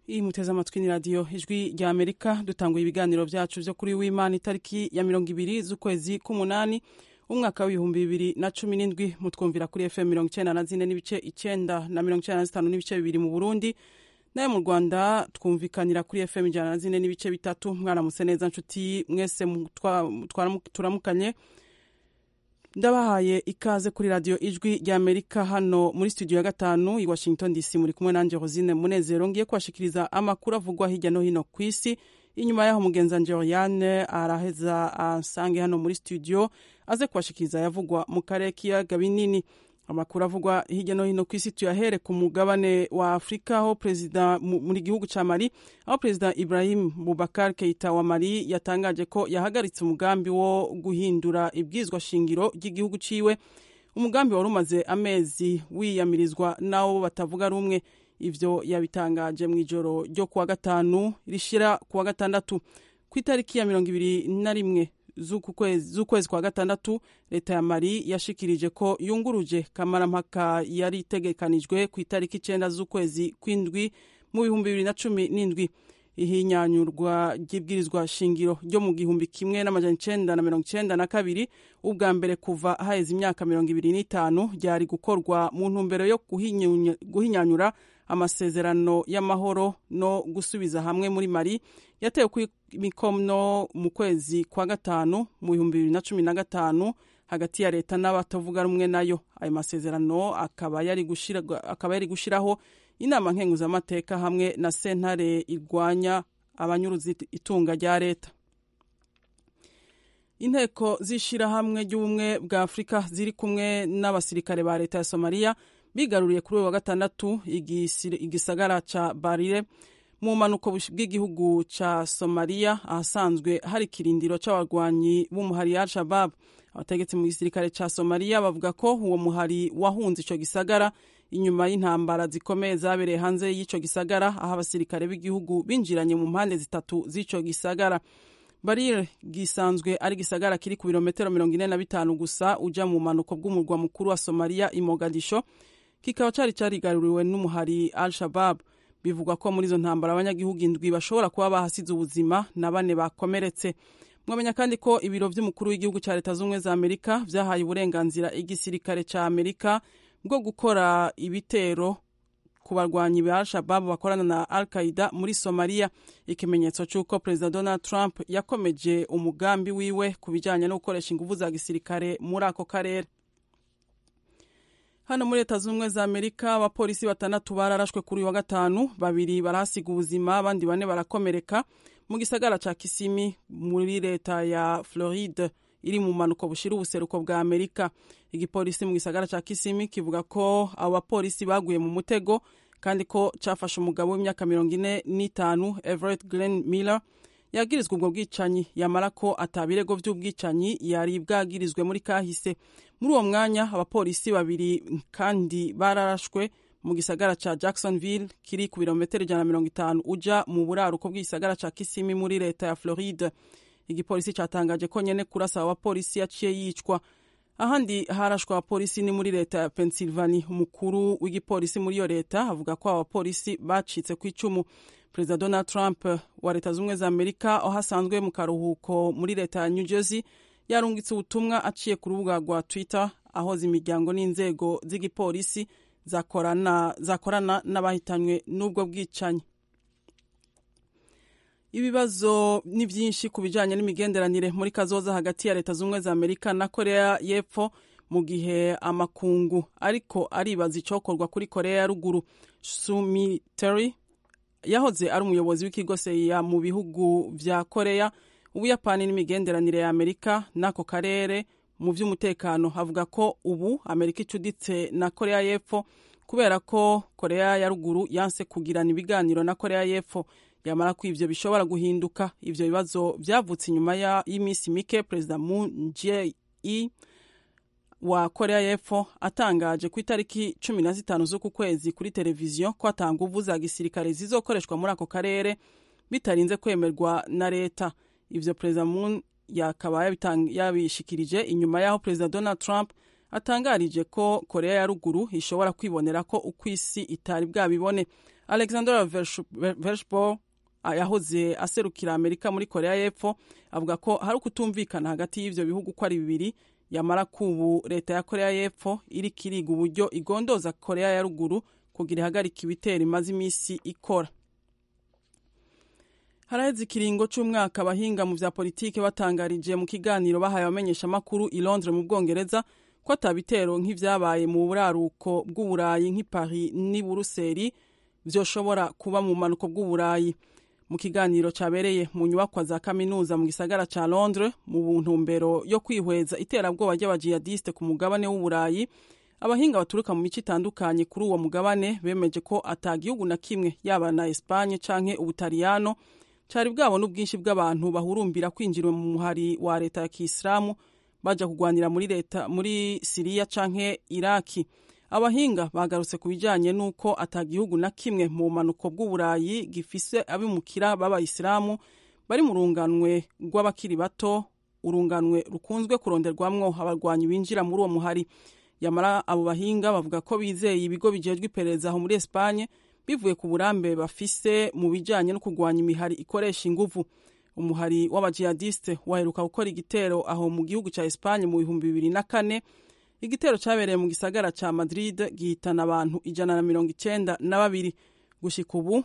iyi muteze amatwi ni radiyo ijwi rya amerika dutanguye ibiganiro byacu byo kuri w'imana itariki ya mirongo ibiri z'ukwezi k'umunani umwaka w'ibihumbi bibiri na cumi n'indwi mutwumvira kuri fm mirongo icyenda na zine n'ibice icyenda na mirongo icyenda na zitanu n'ibice bibiri mu burundi nawe mu rwanda twumvikanira kuri fm ijana na zine n'ibice bitatu mwaramutse neza nshuti mwese turamukanye ndabahaye ikaze kuri radiyo ijwi rya amerika hano muri studio ya gatanu i washington dc muri kumwe nanjye rosine munezero ngiye kubashikiriza amakuru avugwa hirya no hino ku isi inyuma yaho mugenza Joriane araheza asange hano muri studio aze kubashikiriza yavugwa mu karere k'ibiyaga binini amakuru avugwa hirya no hino ku isi tuyahere ku mugabane wa afurika aho perezida muri gihugu cya mari aho perezida ibrahim bubakar keita wa mari yatangaje ko yahagaritse umugambi wo guhindura ibwizwa shingiro ry'igihugu ciwe umugambi wari umaze amezi wiyamirizwa n'abo batavuga rumwe ivyo yabitangaje mu ijoro ryo kuwa gatanu rishira kuwa gatandatu ku itariki ya mirongo ibiri na rimwe z'ukwezi kwa gatandatu leta ya mari yashikirije ko yunguruje kamarampaka yari itegekanijwe ku itariki icyenda z'ukwezi kw'indwi mu bihumbi bibiri na cumi n'indwi ihinyanyurwa ry'ibwirizwa shingiro ryo mu gihumbi kimwe n'amajana icenda na mirongo icenda na kabiri ubwa mbere kuva haheze imyaka mirongo ibiri n'itanu ryari gukorwa mu ntumbero yo guhinyanyura amasezerano y'amahoro no gusubiza hamwe muri mari yatewe ku mikono mu kwezi kwa gatanu mu bihumbi bibiri na cumi na gatanu hagati ya leta n'abatavuga rumwe nayo ayo masezerano akaba yari gushyiraho inama nkenguzamateka hamwe na sentare irwanya abanyuruzi itunga rya leta inteko z'ishyirahamwe ry'ubumwe bwa afurika ziri kumwe n'abasirikare ba leta ya somaliya bigaruriye kuri uyu wa gatandatu igisagara cya barire mu mpanuka bw'igihugu cya somaliya ahasanzwe hari ikirindiro cy'abarwanyi b'umuhari ya shabab abategetsi mu gisirikare cya somaliya bavuga ko uwo muhari wahunze icyo gisagara inyuma y'intambara zikomeye zabereye hanze y'icyo gisagara aho abasirikare b'igihugu binjiranye mu mpande zitatu z'icyo gisagara barire gisanzwe ari gisagara kiri ku birometero mirongo ine na bitanu gusa ujya mu mpanuka bw'umurwa mukuru wa somaliya imogadisho kikaba cyari cyarigaruriwe n'umuhari al shabab bivugwa ko muri izo ntambara abanyagihugu indwi bashobora kuba bahasize ubuzima na bane bakomeretse mwamenya kandi ko ibiro by'umukuru w'igihugu cya leta z'ubumwe za amerika byahaye uburenganzira igisirikare cya amerika bwo gukora ibitero ku barwanyi ba al-shababu bakorana na al-qaida muri somaliya ikimenyetso cy'uko perezida donald trump yakomeje umugambi wiwe ku bijyanye no gukoresha ingufu za gisirikare muri ako karere hano muri leta z'ubumwe za amerika abapolisi batandatu bararashwe kuri uyu wa gatanu babiri barahasiga ubuzima abandi bane barakomereka mu gisagara cya kisimi muri leta ya floride iri mu mpanuka bushira ubuseruko bwa amerika igipolisi mu gisagara cya kisimi kivuga ko abo bapolisi baguye mu mutego kandi ko cyafashe umugabo w'imyaka mirongo ine n'itanu everett glen miller yagirizwa ubwo bwicanyi yamara ko ataba ibirego by'ubwicanyi yari bwagirizwe muri kahise muri uwo mwanya abapolisi babiri kandi bararashwe mu gisagara cya jacksonville kiri ku birometero ijana na mirongo itanu ujya mu buraruko bw'igisagara cya kisimi muri leta ya floride igipolisi cyatangaje ko nyine kurasa abapolisi yaciye yicwa ahandi harashwe abapolisi ni muri leta ya pennsylvania umukuru w'igipolisi muri iyo leta avuga ko abapolisi bacitse ku icumu perezida donald trump wa leta z'ubumwe za amerika aho asanzwe mu karuhuko muri leta ya new jersey yarungitse ubutumwa aciye ku rubuga rwa twitter ahoza imiryango n'inzego z'igipolisi zakorana n'abahitanywe n'ubwo bwicanyi ibibazo ni byinshi ku bijyanye n'imigenderanire muri kazoza hagati ya leta z'ubumwe za amerika na korea y'epfo mu gihe amakungu ariko aribaza icyokorwa kuri korea ya ruguru sumi teri yahoze ari umuyobozi w'ikigoseya mu bihugu bya korea ubuyapani n'imigenderanire ya amerika n'ako karere mu by'umutekano havuga ko ubu amerika icuditse na korea y'epfo kubera ko korea ya ruguru yanse kugirana ibiganiro na korea y'epfo yamara ko ibyo bishobora guhinduka ibyo bibazo byavutse inyuma y'iminsi mike perezida Moon Jae-in wa korea y'epfo atangaje ku itariki cumi na zitanu z'uku kwezi kuri televiziyo ko atanga uvu za gisirikare zizokoreshwa muri ako karere bitarinze kwemerwa na leta ibyo perezida Moon yakaba yabishikirije inyuma y'aho perezida donald trump atangarije ko korea ya ruguru ishobora kwibonera ko uko isi itari bwabibone alexander vershbo yahoze aserukira amerika muri korea y'epfo avuga ko hari ukutumvikana hagati y'ibyo bihugu uko ari bibiri yamara kubu leta ya korea y'epfo iri kiriga uburyo igondoza korea ya ruguru kugira ihagarike ibitero imaze iminsi ikora haraheze ikiringo cy'umwaka abahinga mu bya politiki batangarije mu kiganiro bahaye abamenyeshamakuru i londres mu bwongereza ko atabitero nk'ibyabaye mu buraruko bw'uburayi nk'i paris n'i buruseli byoshobora kuba mu bumanuko bw'uburayi mu kiganiro cyabereye mu nyubakwa za kaminuza mu gisagara cya londres mu ntumbero yo kwihweza iterabwoba ry'abajihadiste ku mugabane w'uburayi abahinga baturuka mu mico itandukanye kuri uwo mugabane bemeje ko atagihugu na kimwe yaba na esipanye canke ubutaliyano cyari bwabona ubwinshi bw'abantu bahurumbira kwinjira mu muhari wa leta ya kisilamu bajya kurwanira muri leta muri siriya canke iraki abahinga bagarutse ku bijyanye n'uko atagihugu na kimwe mu bumanuko bw'uburayi gifise abimukira b'abayisilamu bari mu runganwe rw'abakiri bato urunganwe rukunzwe kuronderwamwo abarwanyi binjira muri uwo muhari yamara abo bahinga bavuga ko bizeye ibigo bijejwe iperereza aho muri esipanye bivuye ku burambe bafise mu bijyanye no kurwanya imihari ikoresha inguvu umuhari w'abajihadiste waheruka gukora igitero aho mu gihugu cya esipanye mu bihumbi bibiri na kane igitero cyabereye mu gisagara cya madrid gihitana abantu ijana na mirongo icyenda na babiri gushyika ubu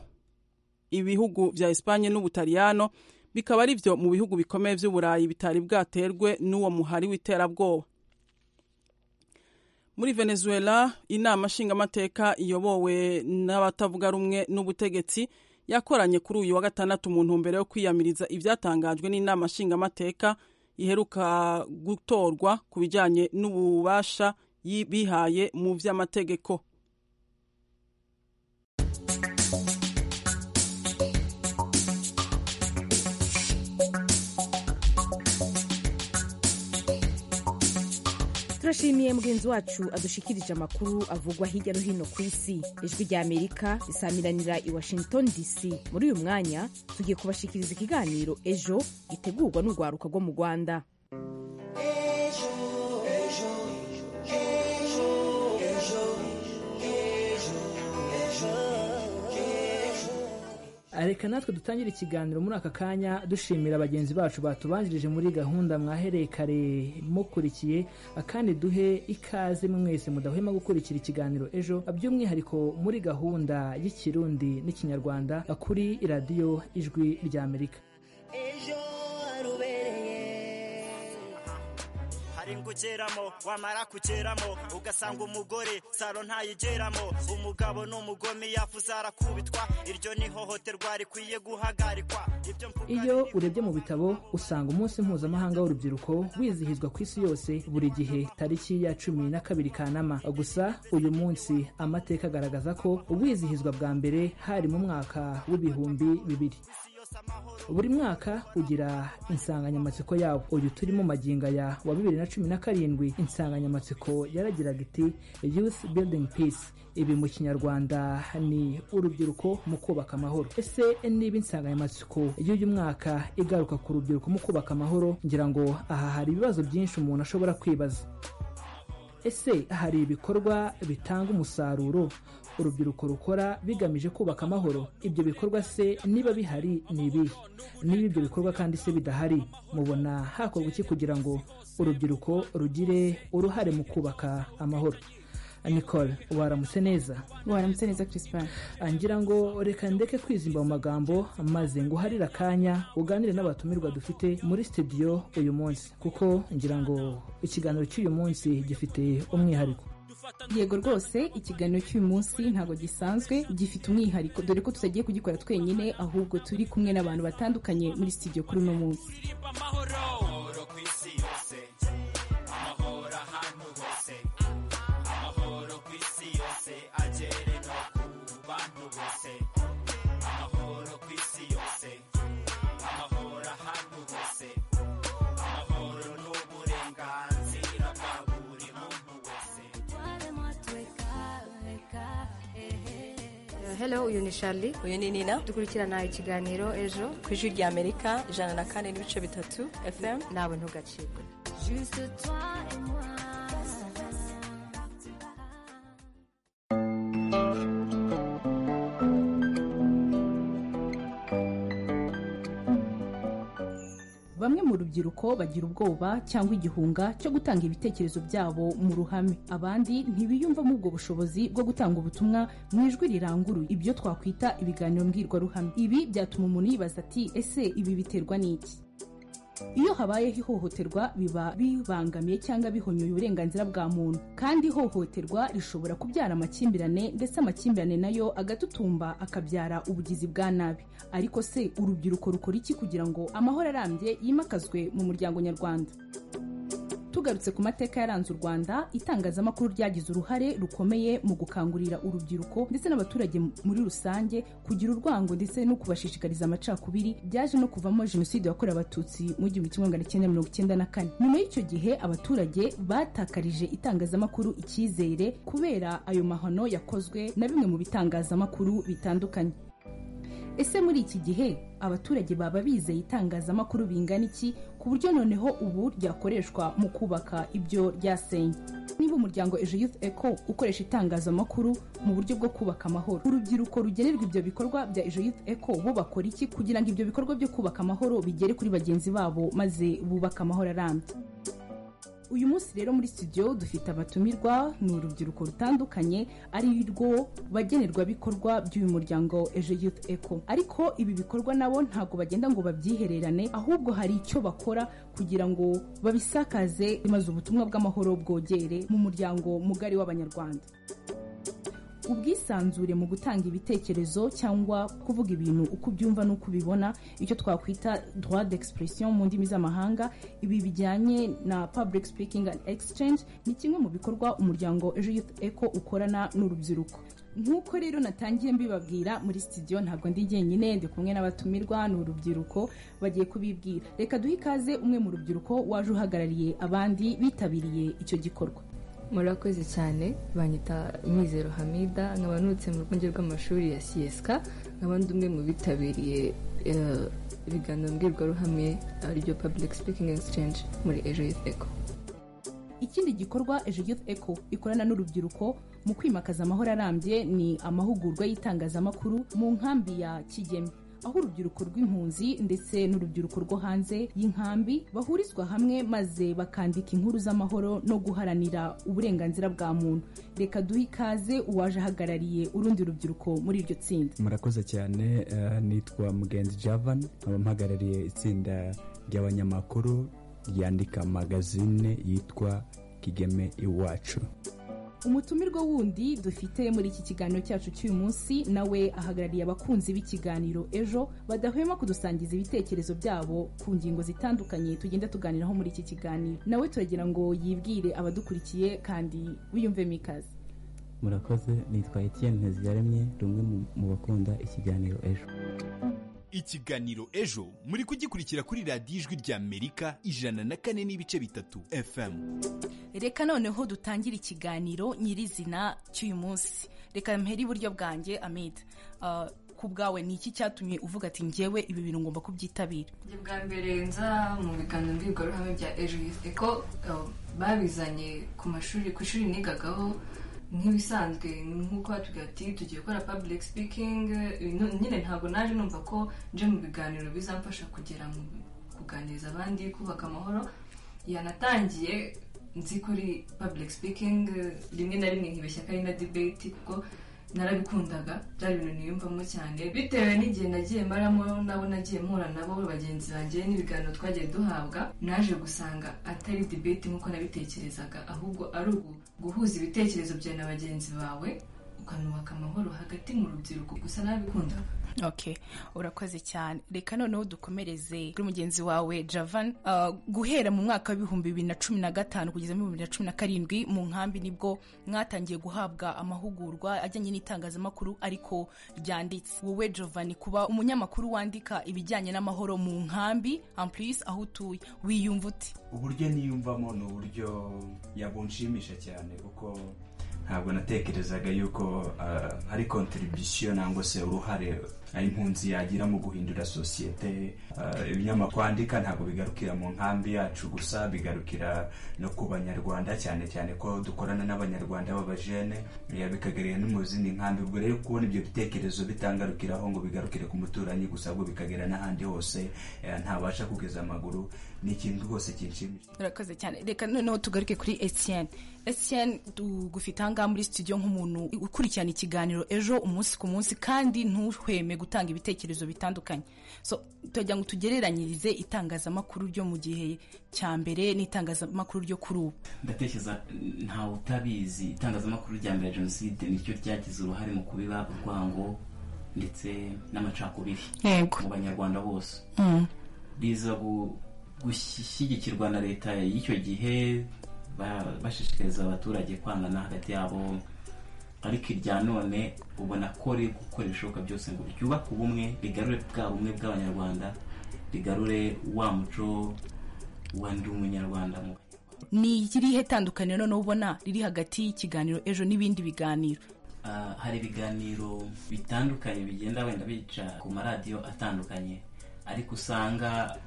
ibihugu bya esipanye n'ubutaliyano bikaba ari byo mu bihugu bikomeye by'uburayi bitari bwaterwe n'uwo muhari w'iterabwoba muri venezuela inama nshingamateka iyobowe n'abatavuga rumwe n'ubutegetsi yakoranye kuri uyu wa gatandatu mu ntumbero yo kwiyamiriza ibyatangajwe n'inama nshingamateka iheruka gutorwa ku bijyanye n'ububasha bihaye mu by'amategeko turashimiye mugenzi wacu adushikirije amakuru avugwa hirya no hino ku isi ijwi rya amerika risamiranira i washington dc muri uyu mwanya tugiye kubashikiriza ikiganiro ejo gitegurwa n'urwaruka rwo mu rwanda reka natwe dutangire ikiganiro muri aka kanya dushimira bagenzi bacu batubanjirije muri gahunda mwahereye kare mukurikiye akandi duhe ikaze mwese mudahwema gukurikira ikiganiro ejo by'umwihariko muri gahunda y'ikirundi n'ikinyarwanda kuri radiyo ijwi rya amerika kugeramo wamara kugeramo ugasanga umugore saro ntayigeramo umugabo n'umugome yavuze arakubitwa iryo ni ihohoterwa rikwiye guhagarikwa iyo urebye mu bitabo usanga umunsi mpuzamahanga w'urubyiruko wizihizwa ku isi yose buri gihe tariki ya cumi na kabiri kanama gusa uyu munsi amateka agaragaza ko uwizihizwa bwa mbere hari mu mwaka w'ibihumbi bibiri buri mwaka ugira insanganyamatsiko yawo uyu turimo maginga ya wa bibiri na cumi na karindwi insanganyamatsiko yaragiraga iti youth building peace ibi mu kinyarwanda ni urubyiruko mu kubaka amahoro ese niba insanganyamatsiko y'uyu mwaka igaruka ku rubyiruko mu kubaka amahoro ngira ngo aha hari ibibazo byinshi umuntu ashobora kwibaza ese hari ibikorwa bitanga umusaruro urubyiruko rukora bigamije kubaka amahoro ibyo bikorwa se niba bihari ni ibihe niba ibyo bikorwa kandi se bidahari mubona hakorwa iki kugira ngo urubyiruko rugire uruhare mu kubaka amahoro nicole waramutse neza waramutse neza chrispin ngira ngo reka ndeke kwizimba mu magambo maze nguharire akanya uganire n'abatumirwa dufite muri studio uyu munsi kuko ngira ngo ikiganiro cy'uyu munsi gifite umwihariko yego rwose ikiganiro cy'uyu munsi ntabwo gisanzwe gifite umwihariko dore ko tutagiye kugikora twenyine ahubwo turi kumwe n'abantu batandukanye muri studio kuri uno munsi hello uyu ni shari uyu ni nina dukurikirana ikiganiro ejo ku ijwi rya amerika ijana na kane n'ibice bitatu fm ntabwo ntugacibwe bamwe mu rubyiruko bagira ubwoba cyangwa igihunga cyo gutanga ibitekerezo byabo mu ruhame abandi ntibiyumvamo ubwo bushobozi bwo gutanga ubutumwa mu ijwi riranguruye ibyo twakwita ibiganiro mbwirwaruhame ibi byatuma umuntu yibaza ati ese ibi biterwa n'iki iyo habayeho ihohoterwa biba bibangamiye cyangwa bihonyoye uburenganzira bwa muntu kandi ihohoterwa rishobora kubyara amakimbirane ndetse amakimbirane nayo agatutumba akabyara ubugizi bwa nabi ariko se urubyiruko rukora iki kugira ngo amahoro arambye yimakazwe mu muryango nyarwanda tugarutse ku mateka yaranze u rwanda itangazamakuru ryagize uruhare rukomeye mu gukangurira urubyiruko ndetse n'abaturage muri rusange kugira urwango ndetse no kubashishikariza amacakubiri byaje no kuvamo jenoside yakorewe abatutsi mu gihumbi kimwe magana cyenda mirongo icyenda na kane nyuma y'icyo gihe abaturage batakarije itangazamakuru icyizere kubera ayo mahano yakozwe na bimwe mu bitangazamakuru bitandukanye ese muri iki gihe abaturage baba bizeye itangazamakuru bingana iki ku buryo noneho ubu ryakoreshwa mu kubaka ibyo ryasenye niba umuryango ejo youth eco ukoresha itangazamakuru mu buryo bwo kubaka amahoro urubyiruko rugenerwa ibyo bikorwa bya ejo youth eco bo bakora iki kugira ngo ibyo bikorwa byo kubaka amahoro bigere kuri bagenzi babo maze bubake amahoro arambye uyu munsi rero muri studio dufite abatumirwa ni urubyiruko rutandukanye ari rwo bagenerwabikorwa by'uyu muryango ejo youth eco ariko ibi bikorwa nabo ntabwo bagenda ngo babyihererane ahubwo hari icyo bakora kugira ngo babisakaze maze ubutumwa bw'amahoro bwogere mu muryango mugari w'abanyarwanda ubwisanzure mu gutanga ibitekerezo cyangwa kuvuga ibintu uko ubyumva n'uko ubibona icyo twakwita droit d'expression mu ndimi z'amahanga ibi bijyanye na public speaking and exchange ni kimwe mu bikorwa umuryango ejo youth eco ukorana n'urubyiruko nk'uko rero natangiye mbibabwira muri studio ntabwo ndi jyenyine ndi kumwe n'abatumirwa ni urubyiruko bagiye kubibwira reka duhe ikaze umwe mu rubyiruko waje uhagarariye abandi bitabiriye icyo gikorwa murakoze cyane banyita Mizero hamida nkaba nutse mu rwunge rw'amashuri ya siyesika nkaba ndi umwe mu bitabiriye ibiganiro mbwirwaruhame ariryo public speaking exchange muri ejo y'iteko ikindi gikorwa ejo youth eco ikorana n'urubyiruko mu kwimakaza amahoro arambye ni amahugurwa y'itangazamakuru mu nkambi ya kigeme aho urubyiruko rw'impunzi ndetse n'urubyiruko rwo hanze y'inkambi bahurizwa hamwe maze bakandika inkuru z'amahoro no guharanira uburenganzira bwa muntu reka duhe ikaze uwaje ahagarariye urundi rubyiruko muri iryo tsinda murakoze cyane eh, nitwa mugenzi javan nkaba mpagarariye itsinda ry'abanyamakuru ryandika magazine yitwa kigeme iwacu umutumirwa wundi dufite muri iki kiganiro cyacu cy'uyu munsi nawe ahagarariye abakunzi b'ikiganiro ejo badahwema kudusangiza ibitekerezo byabo ku ngingo zitandukanye tugenda tuganiraho muri iki kiganiro nawe turagira ngo yibwire abadukurikiye kandi wiyumvemo ikaze murakoze nitwa etiyeni nteziyaremye rumwe mu bakunda ikiganiro ejo ikiganiro ejo muri kugikurikira kuri radiyo ijwi rya amerika ijana na kane n'ibice bitatu fm reka noneho dutangire ikiganiro nyirizina cy'uyu munsi reka mpere iburyo bwanjye amide ku bwawe ni iki cyatumye uvuga ati ngewe ibi bintu ngomba kubyitabira njye bwa mbere nza mu biganiro mbwirwaruhame bya ejo ko babizanye ku mashuri ku ishuri nigagaho nk'ibisanzwe nk'uko batubwira ati tugiye gukora public speaking nyine ntabwo naje numva ko nje mu biganiro bizamfasha kugera mu kuganiriza abandi kubaka amahoro yanatangiye nzi kuri public speaking rimwe na rimwe nkibeshya ko ari na debate kuko narabikundaga byari ibintu niyumvamo cyane bitewe n'igihe nagiye maramo nabo nagiye mpura nabo bagenzi banjye n'ibiganiro twagiye duhabwa naje gusanga atari debate nk'uko nabitekerezaga ahubwo ari guhuza ibitekerezo byawe na bagenzi bawe ukanubaka amahoro hagati mu rubyiruko gusa narabikundaga okay urakoze cyane reka noneho dukomereze kuri mugenzi wawe javan uh, guhera mu mwaka w'ibihumbi bibiri na cumi na gatanu kugeza mu bibiri na cumi na karindwi mu nkambi nibwo mwatangiye guhabwa amahugurwa ajyanye n'itangazamakuru ariko ryanditse wowe jovan kuba umunyamakuru wandika ibijyanye n'amahoro mu nkambi amplis aho utuye wiyumva uti uburyo niyumvamo ni uburyo yabunshimisha cyane kuko ntabwo natekerezaga yuko hari kontribusiyo nangwa se uruhare impunzi yagira mu guhindura sosiyete eh, ibinyamakuru twandika ntabwo bigarukira mu nkambi yacu gusa bigarukira no ku banyarwanda cyane cyane ko dukorana n'abanyarwanda b'abajene eh, bikagera no mu zindi nkambi ubwo rero kubona ibyo bitekerezo bitangarukiraho ngo bigarukire ku muturanyi gusa ahubwo bikagera n'ahandi hose eh, ntabasha kugeza amaguru ni ikintu rwose kinshimishije urakoze cyane reka noneho tugaruke kuri etienne etienne tugufite ahangaha muri studio nk'umuntu ukurikirana ikiganiro ejo umunsi ku munsi kandi ntuhweme gutanga ibitekerezo bitandukanye so turagira ngo tugereranyirize itangazamakuru ryo mu gihe cya mbere n'itangazamakuru ryo kuri ubu ndatekereza ntawe utabizi itangazamakuru rya mbere jenoside nicyo ryagize uruhare mu kubiba urwango ndetse n'amacakubiri mu banyarwanda bose Mm. riza gu- gushyigikirwa na leta y'icyo gihe ba- bashishikariza abaturage kwangana hagati yabo ariko irya none ubona ko riri gukora ibishoboka byose ngo ryubake ubumwe rigarure bwa bumwe bw'abanyarwanda rigarure wa muco wa ndi umunyarwanda mu ni irihe tandukaniro noneho ubona riri hagati y'ikiganiro ejo n'ibindi biganiro Ah, hari ibiganiro bitandukanye bigenda wenda bica ku maradiyo atandukanye ariko usanga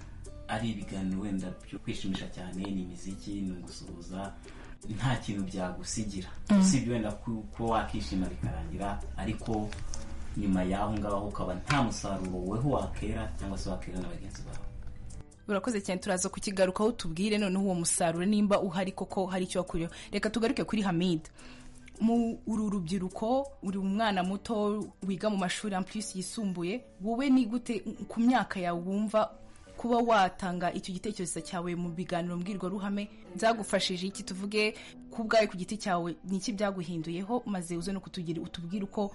ari ibiganiro wenda byo kwishimisha cyane ni imiziki ni ugusuhuza nta kintu byagusigira Mm. usibye wenda ku- kuba wakishima bikarangira ariko nyuma y'aho ngaho ukaba nta musaruro weho wakera cyangwa se wakera na bagenzi bawe urakoze cyane turaza kukigarukaho tubwire noneho uwo musaruro nimba uhari koko hari icyo wakuriyeho reka tugaruke kuri hamida mu uru rubyiruko uri umwana muto wiga mu mashuri amplis yisumbuye wowe ni gute ku myaka yawe wumva kuba watanga icyo gitekerezo cyawe mu biganiro mbwirwaruhame byagufashije iki tuvuge ku bwawe ku giti cyawe ni iki byaguhinduyeho maze uze no kutugira utubwire uko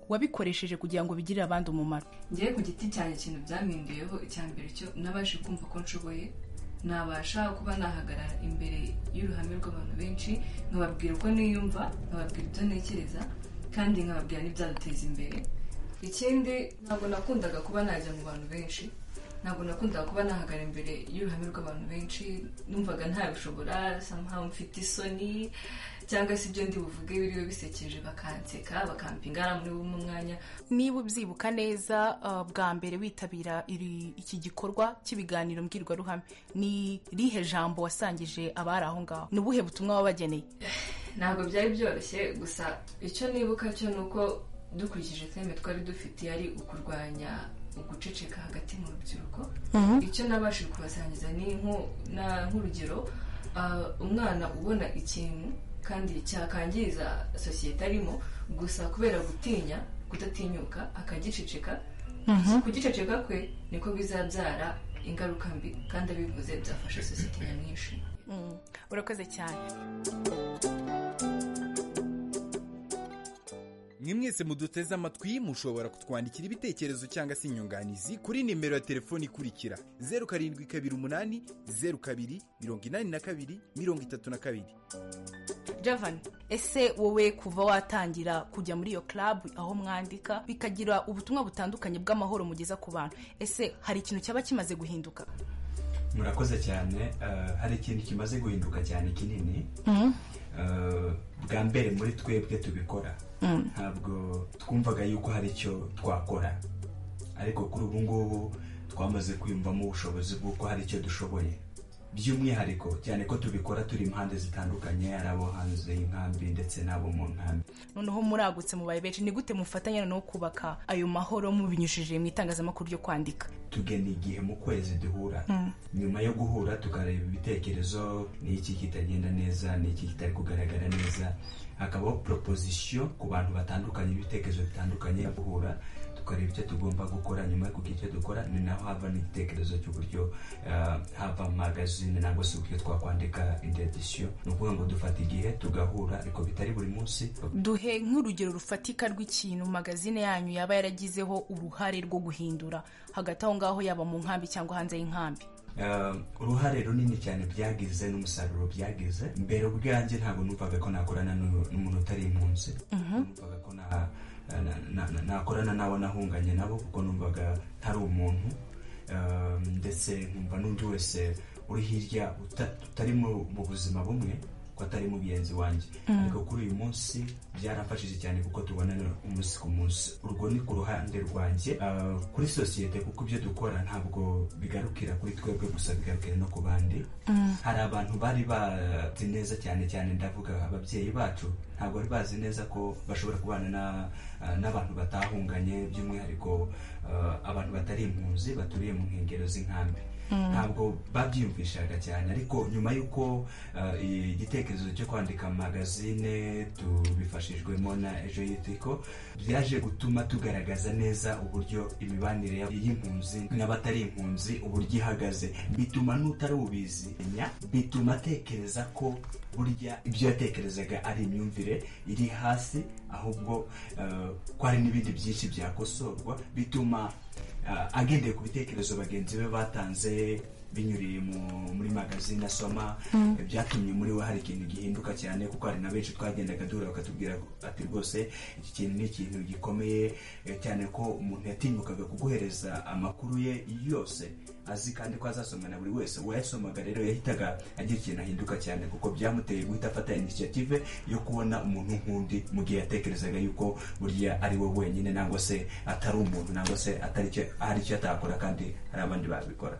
wabikoresheje kugira ngo bigirire abandi umumaro ngewe ku giti cyanjye ikintu byampinduyeho icya mbere cyo nabashe kumva ko nshoboye nabasha kuba nahagarara imbere y'uruhame rw'abantu benshi nkababwira uko niyumva nkababwira ibyo ntekereza kandi nkababwira n'ibyaduteza imbere ikindi ntabwo nakundaga kuba najya mu bantu benshi ntabwo nakundaga kuba nahagara imbere y'uruhame rw'abantu benshi numvaga ntabishobora somehow mfite isoni cyangwa se ibyo ndi buvuge biriwe bisekeje bakanseka bakampinga muri bumwe umwanya niba ubyibuka neza uh, bwa mbere witabira iri- iki gikorwa cy'ibiganiro mbwirwaruhame ni rihe jambo wasangije abari aho ngaho ni ubuhe butumwa wabageneye ntabwo byari byoroshye gusa icyo nibuka cyo ni uko dukurikije teme twari dufite yari ukurwanya uguceceka hagati mu rubyiruko Mhm. icyo nabashije kubasangiza ni nko- na- nk'urugero ah, umwana ubona ikintu kandi cyakangiriza sosiyete arimo gusa kubera gutinya kudatinyuka akagiceceka Mhm. kugiceceka kwe niko bizabyara ingaruka mbi kandi abivuze byafasha sosiyete nyamwinshi Mm, urakoze cyane mwe mwese muduteze amatwi mushobora kutwandikira ibitekerezo cyangwa se inyunganizi kuri nimero ya telefoni ikurikira zeru karindwi kabiri umunani zeru kabiri mirongo inani na kabiri mirongo itatu na kabiri javan ese wowe kuva watangira kujya muri iyo club aho mwandika bikagira ubutumwa butandukanye bw'amahoro mugeza ku bantu ese hari ikintu cyaba kimaze guhinduka murakoze cyane eh, hari ikintu kimaze guhinduka cyane kinini Eh, bwa mbere muri twebwe tubikora Mm. ntabwo twumvaga yuko hari icyo twakora ariko kuri ubu ngubu twamaze kwiyumvamo ubushobozi bw'uko hari icyo dushoboye by'umwihariko cyane ko tubikora turi impande zitandukanye ari abo hanze y'inkambi ndetse n'abo mu nkambi noneho muragutse mubaye benshi ni gute mufatanya noneho kubaka ayo mahoro mubinyujije mu itangazamakuru ryo kwandika tugena igihe mu kwezi duhura Mm. nyuma yo guhura tukareba ibitekerezo ni iki kitagenda neza ni iki kitari kugaragara neza hakabaho proposition ku bantu batandukanye ibitekerezo bitandukanye yo guhura tukareba icyo tugomba gukora nyuma yo kugira icyo dukora ni naho hava n'igitekerezo cy'uburyo eh, hava magazine nangwa se uburyo twakwandika indi edition ni ukuvuga ngo dufata igihe tugahura ariko bitari buri munsi duhe nk'urugero rufatika rw'ikintu magazine yanyu yaba yaragizeho uruhare rwo guhindura hagati aho ngaho yaba mu nkambi cyangwa hanze y'inkambi Eh, uruhare runini cyane byagize n'umusaruro byagize mbere ubwanjye ntabwo numvaga ko nakorana n'u- n'umuntu utari impunzi numvaga ko na- na- na- na- nakorana n'abo nahunganye nabo kuko numvaga ntari umuntu Eh, ndetse nkumva n'undi wese uri hirya uta- utari mu mu buzima bumwe ko atari mugenzi wanjye Mm. ariko kuri uyu munsi byarafashije cyane kuko tubonana umunsi ku munsi urwo ni ku ruhande rwanjye Ah, kuri sosiyete kuko ibyo dukora ntabwo bigarukira kuri twebwe gusa bigarukira no ku bandi Mm. hari abantu bari bazi neza cyane cyane ndavuga ababyeyi bacu ntabwo bari bazi neza ko bashobora kubana na- ah, n'abantu batahunganye by'umwihariko ah, abantu batari impunzi baturiye mu nkengero z'inkambi Mm. ntabwo babyiyumvishaga cyane ariko nyuma y'uko ah, igitekerezo cyo kwandika magazine tubifashijwemo na ejo yitiko byaje gutuma tugaragaza neza uburyo imibanire y'impunzi n'abatari impunzi uburyo ihagaze bituma n'utari ubizimya bituma atekereza ko burya ibyo yatekerezaga ari imyumvire iri hasi ahubwo ah, ko hari n'ibindi byinshi byakosorwa bituma Ah, agendeye ku bitekerezo bagenzi be batanze binyuriye mu- muri magazine asoma Mm. byatumye muri we hari ikintu gihinduka cyane kuko hari na benshi twagendaga duhura bakatubwira ati rwose iki kintu ni ikintu gikomeye eh, cyane ko umuntu yatinyukaga kuguhereza amakuru ye yose azi kandi ko azasomana buri wese uwayasomaga rero yahitaga agira ikintu ahinduka cyane kuko byamuteye guhita afata initiative yo kubona umuntu nk'undi mu gihe yatekerezaga yuko burya ari we wenyine nangwa se atari umuntu nangwa se atari icyo hari icyo atakora kandi hari abandi babikora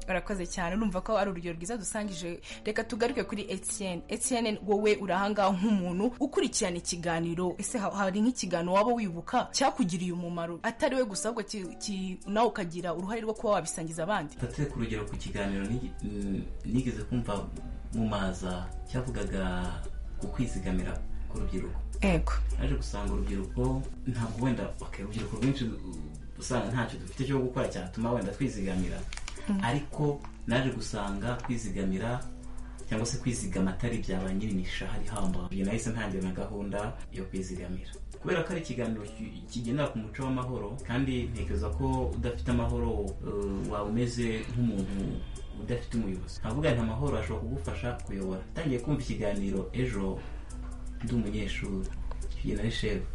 urakoze cyane urumva ko ari urugero rwiza dusangije reka tugaruke kuri etienne etienne wowe urahangaha nk'umuntu ukurikirana ikiganiro ese ha- hari nk'ikiganiro waba wibuka cyakugiriye umumaro atari we gusa ahubwo ki- ki- nawe ukagira uruhare rwo kuba wabisangiza abandi mfate ku rugero ku kiganiro nigi- mm, nigeze kumva mu maza cyavugaga ku kwizigamira ku rubyiruko ego naje gusanga urubyiruko ntabwo wenda okay, urubyiruko rwinshi uh, usanga ntacyo dufite cyo gukora cyatuma wenda twizigamira Mm. ariko naje gusanga kwizigamira cyangwa se kwizigama atari byaba nyirinisha hari hamba Iyo nahise ntangira na gahunda yo kwizigamira kubera ko ari ikiganiro ki- kigendera ku muco w'amahoro kandi ntekereza ko udafite amahoro uh, waba umeze nk'umuntu udafite umuyobozi ntavuga nti amahoro ashobora kugufasha kuyobora ntangiye kumva ikiganiro ejo ndi umunyeshuri iyo nari shefu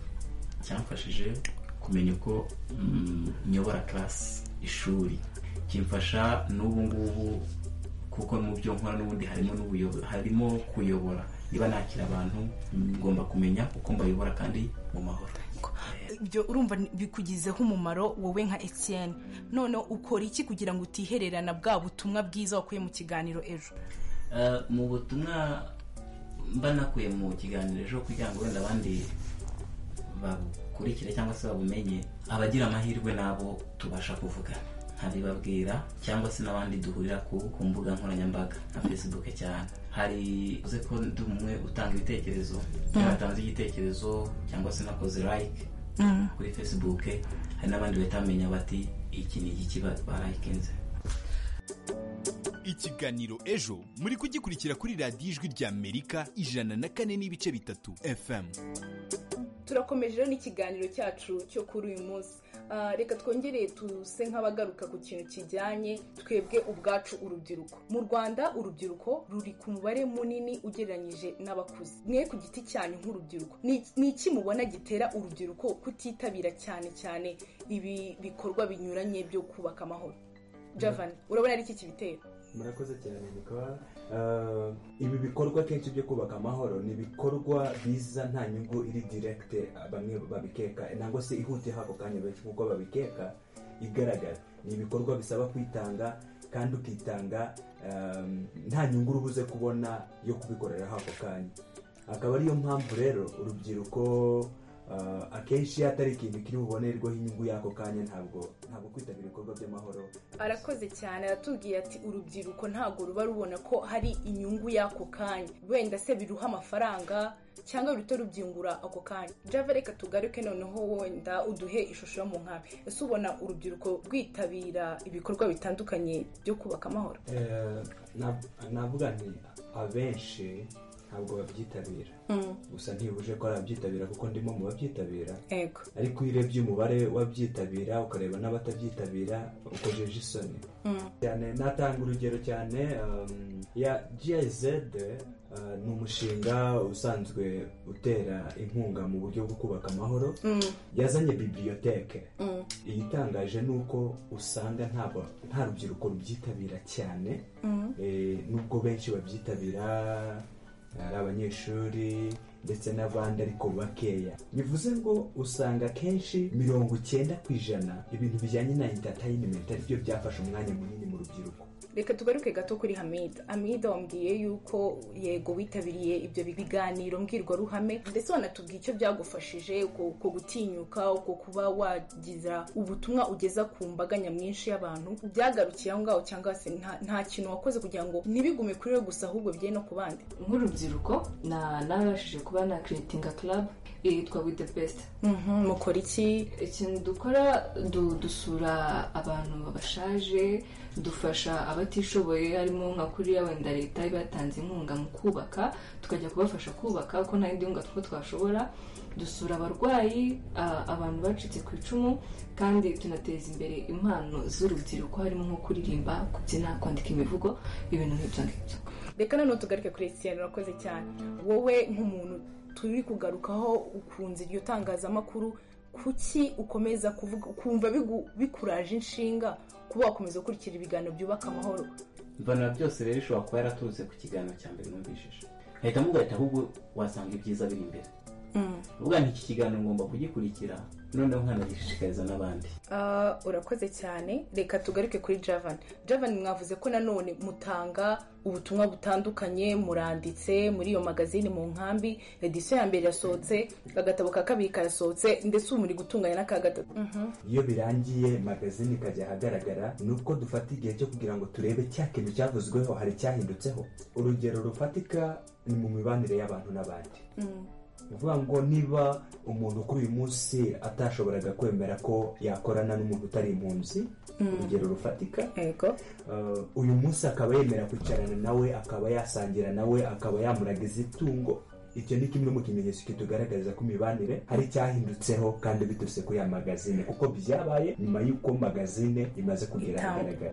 cyamfashije kumenya uko mm, nyobora karasi ishuri kimfasha n'ubu ngubu kuko mu byo nkora n'ubundi harimo n'ubuyobo- harimo kuyobora niba nakira abantu mm, ngomba kumenya uko mbayobora kandi mu mahoro ibyo urumva ni- bikugizeho umumaro wowe nka etienne noneho ukora iki kugira ngo utihererana bwa butumwa bwiza wakuye mu kiganiro ejo Eh, mu butumwa mba nakuye mu kiganiro ejo kugira ngo wenda abandi babukurikire cyangwa se babumenye abagira amahirwe nabo tubasha kuvugana nkabibabwira cyangwa se n'abandi duhurira ku, ku mbuga nkoranyambaga nka facebook cyane hari uze ko ndi umwe utanga ibitekerezo yatanze igitekerezo cyangwa se nakoze like Mm. kuri facebook hari n'abandi bahita bamenya bati iki ni igiki ba- barayikinze ikiganiro ejo muri kugikurikira kuri radiyo ijwi ry'amerika ijana na kane n'ibice bitatu fm turakomeje rero n'ikiganiro cyacu cyo kuri uyu munsi Ah, reka twongereye tuse nk'abagaruka ku kintu kijyanye twebwe ubwacu urubyiruko mu rwanda urubyiruko ruri ku mubare munini ugereranyije n'abakuze mwe ku giti cyanyu nk'urubyiruko ni ni iki mubona gitera urubyiruko kutitabira cyane cyane ibi bikorwa binyuranye byo kubaka amahoro javan urabona ari iki kibitera murakoze cyane bikaba ibi bikorwa kenshi byo kubaka amahoro ni ibikorwa biza nta nyungu iri direkite bamwe babikeka nangwa se ihutiye ako kanya benshi nk'uko babikeka igaragara ni ibikorwa bisaba kwitanga kandi ukitanga ah, nta nyungu uba ubuze kubona yo kubikoreraho ako kanya akaba ariyo mpamvu rero urubyiruko ah, akenshi iyo atari ikintu kiri bubonerweho inyungu y'ako kanya ntabwo ntabwo kwitabira ibikorwa by'amahoro arakoze cyane aratubwiye ati urubyiruko ntabwo ruba rubona ko hari inyungu y'ako kanya wenda se biruha amafaranga cyangwa ruhita rubyungura ako kanya java reka tugaruke noneho wenda uduhe ishusho yo mu nkambi ese ubona urubyiruko rwitabira ibikorwa bitandukanye byo kubaka amahoro Eh, nab- navuga nti abenshi ntabwo babyitabira Mm. gusa ntibuje ko ari ababyitabira kuko ndimo mu babyitabira Ego. ariko iyo urebye umubare w'abyitabira ukareba n'atabyitabira ukojeje isoni Mm. cyane natanga urugero cyane um, ya GIZ uh, ni umushinga usanzwe utera inkunga mu buryo bwo kubaka amahoro Mm. yazanye bibliyoteke Mm. igitangaje ni uko usanga nta ba- nta rubyiruko rubyitabira cyane Mhm. Eh, nubwo benshi babyitabira ari abanyeshuri ndetse n'abandi ariko bakeya bivuze ngo usanga akenshi mirongo icyenda ku ijana ibintu bijyanye na interineti ari byo byafashe umwanya munini mu rubyiruko reka tugaruke gato kuri hamida hamida wambwiye yuko yego witabiriye ibyo biganiro mbwirwaruhame ndetse wanatubwiye icyo byagufashije uko gutinyuka uko kuba wagiza ubutumwa ugeza ku mbaga nyamwinshi y'abantu byagarukiye aho ngaho cyangwa se nta kintu wakoze kugira ngo ntibigume kuri we gusa ahubwo bigere no ku bandi nk'urubyiruko nabashije kuba na kiritinga club yitwa with the best mukora iki ikintu dukora dusura abantu bashaje dufasha abatishoboye harimo nka kuriya wenda leta ibatanze inkunga mu kubaka tukajya kubafasha kubaka kuko nta yindi nkunga two twashobora dusura abarwayi abantu bacitse ku icumu kandi tunateza imbere impano z'urubyiruko harimo nko kuririmba kubyina kwandika imivugo ibintu nk'ibyo ngibyo reka noneho tugaruke kuri etiyeni urakoze cyane wowe nk'umuntu turi kugarukaho ukunze iryo tangazamakuru kuki ukomeza kuvuga ukumva bikuraje inshinga kuba wakomeza ukurikira ibiganiro byubaka amahoro mbona byose rero ishobora kuba yaraturutse ku kiganiro cya mbere numvishije nkahita mugahita ahubwo wasanga ibyiza biri imbere uvuga nti iki kiganiro ngomba kugikurikira noneho nkanagishishikariza n'abandi urakoze cyane reka tugaruke kuri javani javani mwavuze ko nanone mutanga ubutumwa butandukanye muranditse muri iyo magazine mu nkambi edisiyo ya mbere yasohotse agatabo ka kabiri karasohotse ndetse ubu muri gutunganya n'aka gatatu iyo birangiye magazine ikajya ahagaragara ni uko dufata igihe cyo kugira ngo turebe cya kintu cyavuzweho hari icyahindutseho urugero rufatika ni mu mibanire y'abantu n'abandi uvuga ngo niba umuntu kuri uyu munsi atashoboraga kwemera ko yakorana n'umuntu utari impunzi urugero rufatika uyu munsi akaba yemera kwicarana nawe akaba yasangira nawe akaba yamuragiza itungo icyo ni kimwe mu kimenyetso kitugaragariza ko imibanire hari icyahindutseho kandi biturutse kuri ya magazine kuko byabaye nyuma y'uko magazine imaze kugera ahagaragara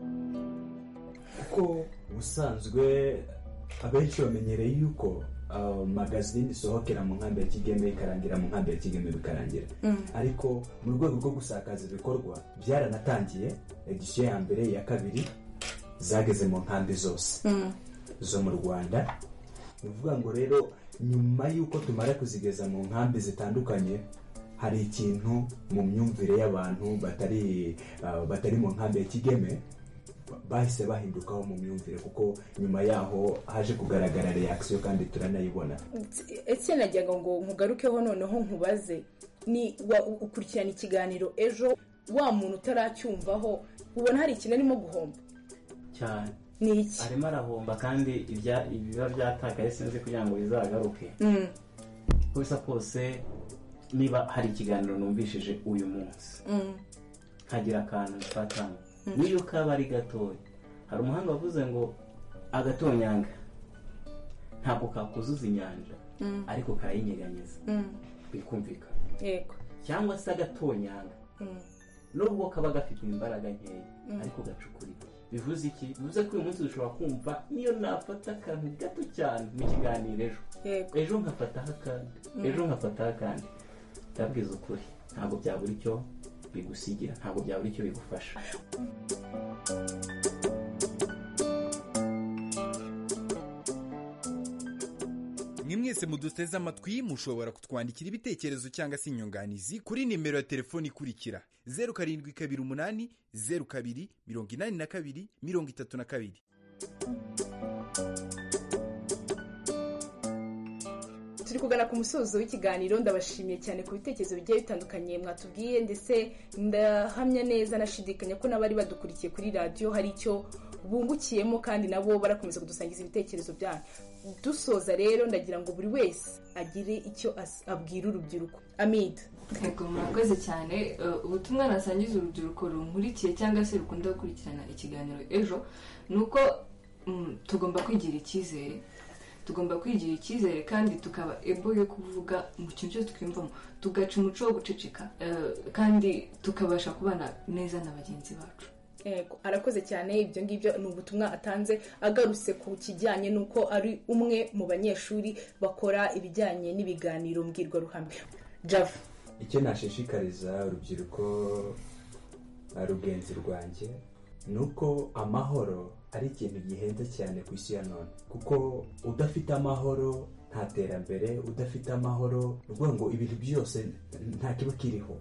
kuko ubusanzwe abenshi bamenyereye yuko magazine isohokera mu nkambi ya kigeme ikarangira mu nkambi ya kigeme bikarangira ariko mu rwego rwo gusakaza ibikorwa byaranatangiye edisiyo ya mbere iya kabiri zageze mu nkambi zose zo mu rwanda ni ukuvuga ngo rero nyuma y'uko tumara kuzigeza mu nkambi zitandukanye hari ikintu mu myumvire y'abantu batari mu nkambi ya kigeme bahise bahindukaho mu myumvire kuko nyuma yaho haje kugaragara reakisiyo kandi turanayibona ese najyaga ngo nkugarukeho noneho nkubaze ni ukurikirana ikiganiro ejo wa muntu utaracyumvaho ubona hari ikintu arimo guhomba cyane ni iki arimo arahomba kandi ibiba byatakaye sinzi kugira ngo bizagaruke gusa kose niba hari ikiganiro numvishije uyu munsi nkagira akantu mfatamo niyo kaba ari gatoya hari umuhanga wavuze ngo agatonyanga ntabwo kakuzuza inyanja ariko kayinyeganyeza bikumvikana cyangwa se agatonyanga nubwo kaba gafite imbaraga nkeya ariko gacukurira bivuze iki bivuze ko uyu munsi dushobora kumva niyo nafata akantu gato cyane mu kiganiro ejo ejo nkafataho akandi ejo nkafataho akandi ndabwiza ukuri ntabwo byabura icyo bigusigira ntabwo byabura icyo bigufasha mwe mwese muduteze amatwi mushobora kutwandikira ibitekerezo cyangwa se inyunganizi kuri nimero ya telefoni ikurikira zeru karindwi kabiri umunani zeru kabiri mirongo inani na kabiri mirongo itatu na kabiri turi kugana ku musozo w'ikiganiro ndabashimiye cyane ku bitekerezo bigiye bitandukanye mwatubwiye ndetse ndahamya neza nashidikanya ko n'abari badukurikiye kuri radiyo hari icyo bungukiyemo kandi nabo barakomeza kudusangiza ibitekerezo byanyu dusoza rero ndagira ngo buri wese agire icyo abwira urubyiruko amide rego murakoze cyane ubutumwa nasangiza urubyiruko runkurikiye cyangwa se rukunda gukurikirana ikiganiro ejo ni uko tugomba kwigira icyizere tugomba kwigira icyizere kandi tukaba ebo yo kuvuga mu kintu cyose twiyumvamo tugaca umuco wo guceceka kandi tukabasha kubana neza na bagenzi bacu arakoze cyane ibyo ngibyo ni ubutumwa atanze agarutse ku kijyanye n'uko ari umwe mu banyeshuri bakora ibijyanye n'ibiganiro mbwirwaruhame java icyo nashishikariza urubyiruko rugenzi rwanjye ni uko amahoro ari ikintu gihenze cyane ku isi ya none kuko udafite amahoro nta terambere udafite amahoro ni ukuvuga ngo ibintu byose nta kiba kiriho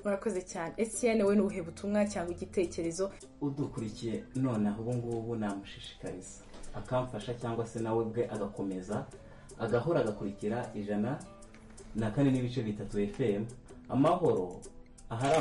urakoze cyane esiyene we n'ubuhe butumwa cyangwa igitekerezo udukurikiye noneho ubu ngubu namushishikariza akamfasha cyangwa se nawe bwe agakomeza agahora agakurikira ijana na kane n'ibice bitatu fm amahoro ahari